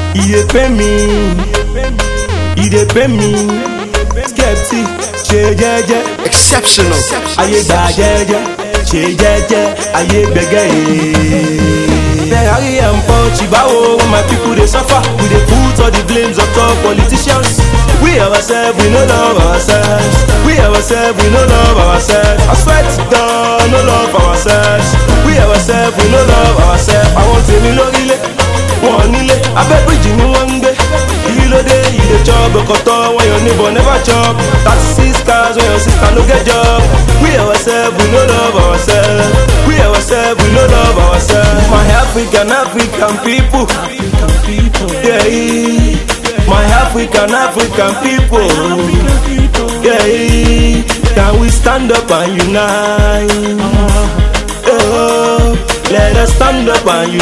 e dey pain me e dey pain me skeptic ṣe jẹ́jẹ́ Exceptional. ayé gbà jẹ́jẹ́ ṣe jẹ́jẹ́ ayé gbẹ̀gẹ́ yìí. Ferrari and Porsche báwo when my people dey suffer we dey put all the blames on top politicians. We ourselves we no love ourselves we ourselves we no love ourselves I swear to God no love ourselves we ourselves we no love ourselves àwọn tèmi lórílẹ̀ wọn nílé abẹ́ bíríjì ni wọ́n ń gbé kí ló dé you dey chop ọkọ̀tọ̀ when your neighbor never chop thirty six cars when your sister no get job we ourselves we no love ourselves we ourselves we no love ourselves my African African people yeah, my African African people yeah, can we stand up and unite oh, let us stand up and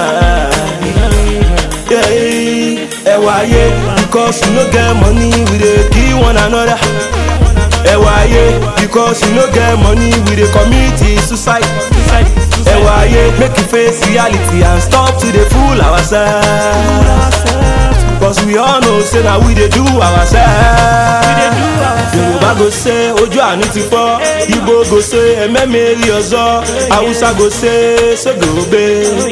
unite yeah, ẹwà ayé because you no get money we dey kill one another ẹwà ayé because you no get money we dey commit suicide ẹwà ayé make you face reality and stop to dey fool ourselves cause we all know say na we dey do ourselves yorùbá go say ojú àánú ti fọ́ igbo go say ẹ̀mẹ́mẹ́rì ọ̀zọ́ haúsá go say sógòbe.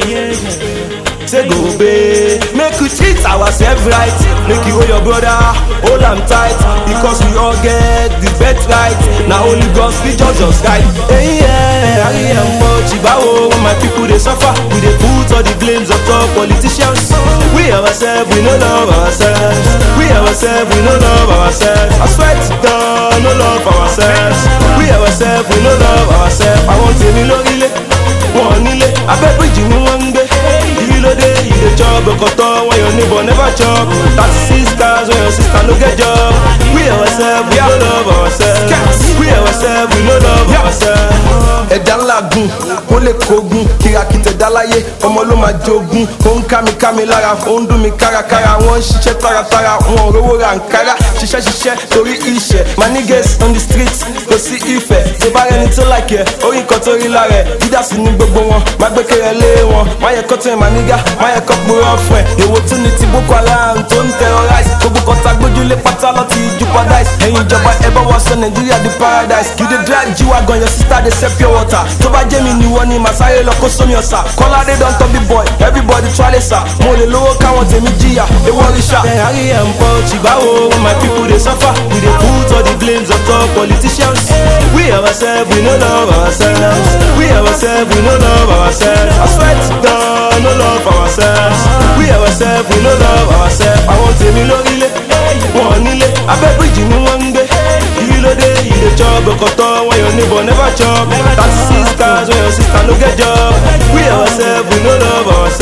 say go obey make we treat ourselves right make you hold your brother hold am tight because we all get the birthright na only God fit judge us right. ẹyin ẹ ayé ẹ mọ jìbáwo when my people dey suffer we dey put all the blames on top politicians we ourselves we no love ourselves we ourselves we no love ourselves I swear to God no love ourselves we ourselves we no love ourselves àwọn tèmi lórílẹ̀ wọn nílé abẹ́ bíríjì ni wọ́n ń gbé kí ló dé you dey chop ọkọ̀tọ̀ when your neighbor never chop thirty six cars when your sister no get job we ourselves we no love ourselves we ourselves we no love ourselves. ẹ̀dá ńlá gùn ó lè kógun kìràkìtẹ̀ dáláyé ọmọ ló máa jogun ó ń ká mi ká mi lára ó ń dún mi kárakára wọ́n ń ṣiṣẹ́ táratára wọn ò rówó ra nkárá ṣiṣẹ́ ṣiṣẹ́ torí iṣẹ́ my niggas on the street kò sí ìfẹ́ tó bá rẹni tó láìkẹ́ orí nǹkan tó rí lára ẹ̀ dídásí ní gbogbo wọn má gbé kéré lé wọn má yẹ kó tẹ̀ my nigga má yẹ kó purọ́ fún ẹ̀ èwo tún ni ti boko haram tó ń terrorize gbogbo kọta gbójúlé pátá lọ ti ju paradise ẹ̀yin ìjọba ẹ bá wá sọ nàìjíríà di paradise you dey drive g-wagon your sister dey sell pure water tó bá jẹ́ mi ni wọ́n ni màsáyé lọ kó sómi ọ̀sà kọ́ládé don tọ́ big boy everybody try lè sà mo lè lówó káwọn tèmi jìyà ewu ọ̀rìṣà. Ferrari and Porsche báwo when my people dey suffer we dey put all the blames on top politicians we ourselves we no love ourselves we ourselves we no love ourselves I swear to God no love ourselves we ourselves we no love ourselves àwọn tèmi lórílẹ̀ wọn nílé abẹ́ bíríjì ni wọ́n ń gbé kí ló dé you dey chop ọkọ̀tọ̀ when your neighbor never chop thirty six cars when your sister no get job we ourselves we no love ourselves.